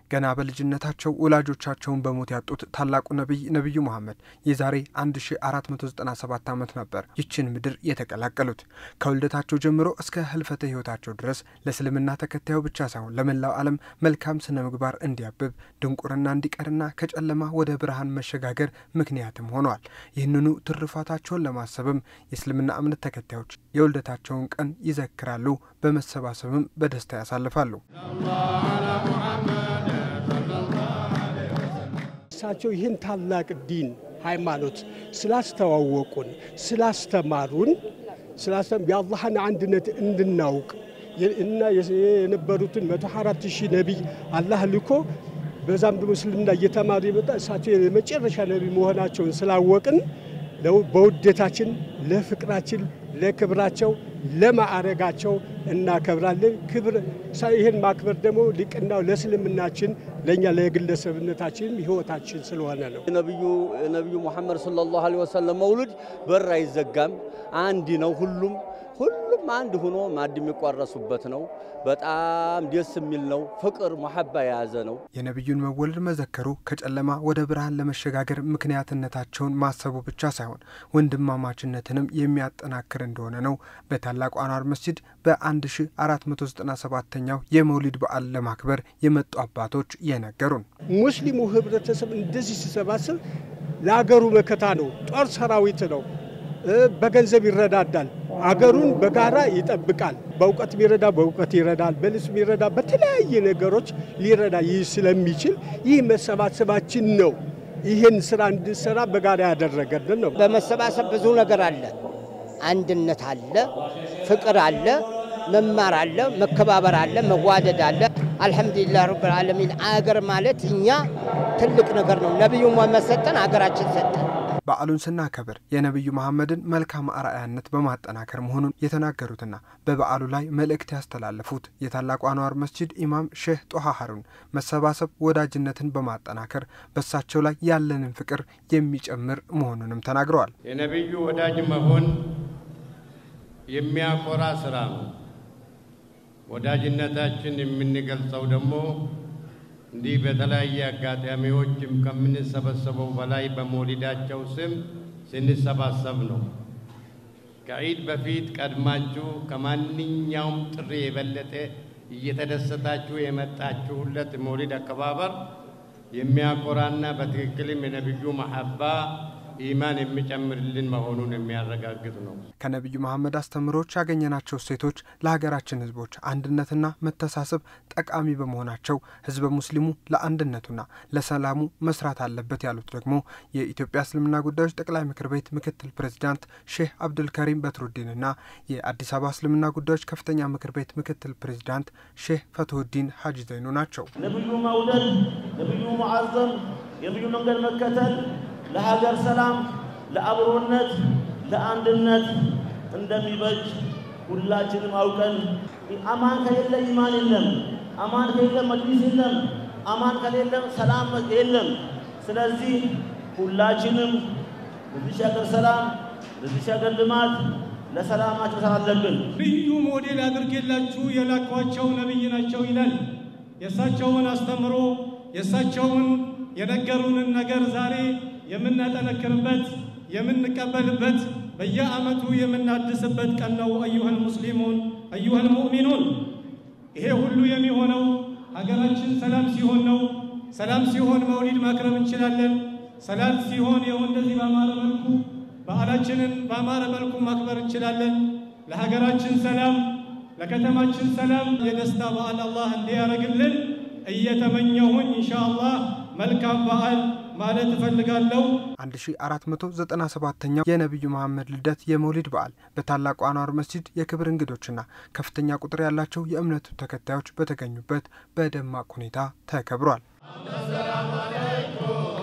ገና በልጅነታቸው ወላጆቻቸውን በሞት ያጡት ታላቁ ነቢይ ነቢዩ መሐመድ የዛሬ 1497 ዓመት ነበር ይችን ምድር የተቀላቀሉት። ከውልደታቸው ጀምሮ እስከ ህልፈተ ህይወታቸው ድረስ ለእስልምና ተከታዩ ብቻ ሳይሆን ለመላው ዓለም መልካም ስነ ምግባር እንዲያብብ፣ ድንቁርና እንዲቀርና ከጨለማ ወደ ብርሃን መሸጋገር ምክንያትም ሆነዋል። ይህንኑ ትሩፋታቸውን ለማሰብም የእስልምና እምነት ተከታዮች የውልደታቸውን ቀን ይዘክራሉ፣ በመሰባሰብም በደስታ ያሳልፋሉ። እሳቸው ይህን ታላቅ ዲን ሃይማኖት ስላስተዋወቁን ስላስተማሩን የአላህን አንድነት እንድናውቅ እና የነበሩትን መቶ አራት ሺህ ነቢይ አላህ ልኮ በዛም ደግሞ እስልምና እየተማሩ የመጣ እሳቸው የመጨረሻ ነቢይ መሆናቸውን ስላወቅን በውዴታችን ለፍቅራችን ለክብራቸው ለማዕረጋቸው እናከብራለን። ክብር ይህን ማክበር ደግሞ ሊቅናው ለእስልምናችን ለእኛ ለግለሰብነታችንም ህይወታችን ስለሆነ ነው። ነቢዩ ነቢዩ ሙሐመድ ሰለላሁ ዐለይሂ ወሰለም መውሉድ በር አይዘጋም፣ አንድ ነው። ሁሉም ሁሉም አንድ ሆኖ ማዕድ የሚቋረሱበት ነው። በጣም ደስ የሚል ነው። ፍቅር መሐባ የያዘ ነው። የነቢዩን መወለድ መዘከሩ ከጨለማ ወደ ብርሃን ለመሸጋገር ምክንያትነታቸውን ማሰቡ ብቻ ሳይሆን ወንድማማችነትንም የሚያጠናክር እንደሆነ ነው በታላቁ አንዋር መስጂድ በ1497ኛው የመውሊድ በዓል ለማክበር የመጡ አባቶች የነገሩን። ሙስሊሙ ህብረተሰብ እንደዚህ ሲሰባሰብ ለአገሩ መከታ ነው። ጦር ሰራዊት ነው። በገንዘብ ይረዳዳል። አገሩን በጋራ ይጠብቃል። በእውቀት ቢረዳ በእውቀት ይረዳል። በልብስ ቢረዳ በተለያየ ነገሮች ሊረዳ ይህ ስለሚችል ይህ መሰባሰባችን ነው ይህን ስራ እንድሰራ በጋራ ያደረገልን ነው። በመሰባሰብ ብዙ ነገር አለ። አንድነት አለ፣ ፍቅር አለ፣ መማር አለ፣ መከባበር አለ፣ መዋደድ አለ። አልሐምዱሊላህ ረብል ዓለሚን። አገር ማለት እኛ ትልቅ ነገር ነው። ነቢዩ መሐመድ ሰጠን፣ አገራችን ሰጠን። በዓሉን ስናከብር የነቢዩ መሐመድን መልካም አርአያነት በማጠናከር መሆኑን የተናገሩትና በበዓሉ ላይ መልእክት ያስተላለፉት የታላቁ አንዋር መስጂድ ኢማም ሼህ ጦሃ ሀሩን መሰባሰብ ወዳጅነትን በማጠናከር በሳቸው ላይ ያለንን ፍቅር የሚጨምር መሆኑንም ተናግረዋል። የነቢዩ ወዳጅ መሆን የሚያኮራ ስራ ነው። ወዳጅነታችን የምንገልጸው ደግሞ እንዲህ በተለያየ አጋጣሚዎችም ከምንሰበሰበው በላይ በመውሊዳቸው ስም ስንሰባሰብ ነው። ከዒድ በፊት ቀድማችሁ ከማንኛውም ጥሪ የበለጠ እየተደሰታችሁ የመጣችሁለት መውሊድ አከባበር የሚያኮራና በትክክልም የነቢዩ መሐባ ኢማን የሚጨምርልን መሆኑን የሚያረጋግጥ ነው። ከነቢዩ መሐመድ አስተምሮች ያገኘናቸው እሴቶች ለሀገራችን ሕዝቦች አንድነትና መተሳሰብ ጠቃሚ በመሆናቸው ሕዝበ ሙስሊሙ ለአንድነቱና ለሰላሙ መስራት አለበት ያሉት ደግሞ የኢትዮጵያ እስልምና ጉዳዮች ጠቅላይ ምክር ቤት ምክትል ፕሬዚዳንት ሼህ አብዱልከሪም በትሩዲንና የአዲስ አበባ እስልምና ጉዳዮች ከፍተኛ ምክር ቤት ምክትል ፕሬዚዳንት ሼህ ፈትሁዲን ሀጂ ዘይኑ ናቸው። ነቢዩ መውደድ፣ ነቢዩ መዓዘም፣ የነቢዩ መንገድ መከተል ለሀገር ሰላም፣ ለአብሮነት፣ ለአንድነት እንደሚበጅ ሁላችንም አውቀን አማን ከሌለ ኢማን የለም፣ አማን ከሌለ መጅሊስ የለም፣ አማን ከሌለ ሰላም የለም። ስለዚህ ሁላችንም ለዚህ ሀገር ሰላም፣ ለዚህ ሀገር ልማት፣ ለሰላማችን ሰራ አለብን። ልዩ ሞዴል አድርጌላችሁ የላኳቸው ነቢይ ናቸው ይላል። የእሳቸውን አስተምሮ የእሳቸውን የነገሩንን ነገር ዛሬ የምናጠነክርበት የምንቀበልበት በየዓመቱ የምናድስበት ቀን ነው። አዩሀል ሙስሊሙን አዩሀል ሙእሚኑን። ይሄ ሁሉ የሚሆነው ሀገራችን ሰላም ሲሆን ነው። ሰላም ሲሆን መውሊድ ማክረም እንችላለን። ሰላም ሲሆን ይኸው እንደዚህ በአማረ መልኩ በዓላችንን በአማረ መልኩ ማክበር እንችላለን። ለሀገራችን ሰላም፣ ለከተማችን ሰላም የደስታ በዓል አላህ እንዲያደርግልን እየተመኘሁኝ ኢንሻአላህ መልካም በዓል ማለት እፈልጋለሁ። 1497ኛው የነቢዩ መሐመድ ልደት የመውሊድ በዓል በታላቁ አንዋር መስጂድ የክብር እንግዶችና ከፍተኛ ቁጥር ያላቸው የእምነቱ ተከታዮች በተገኙበት በደማቅ ሁኔታ ተከብሯል።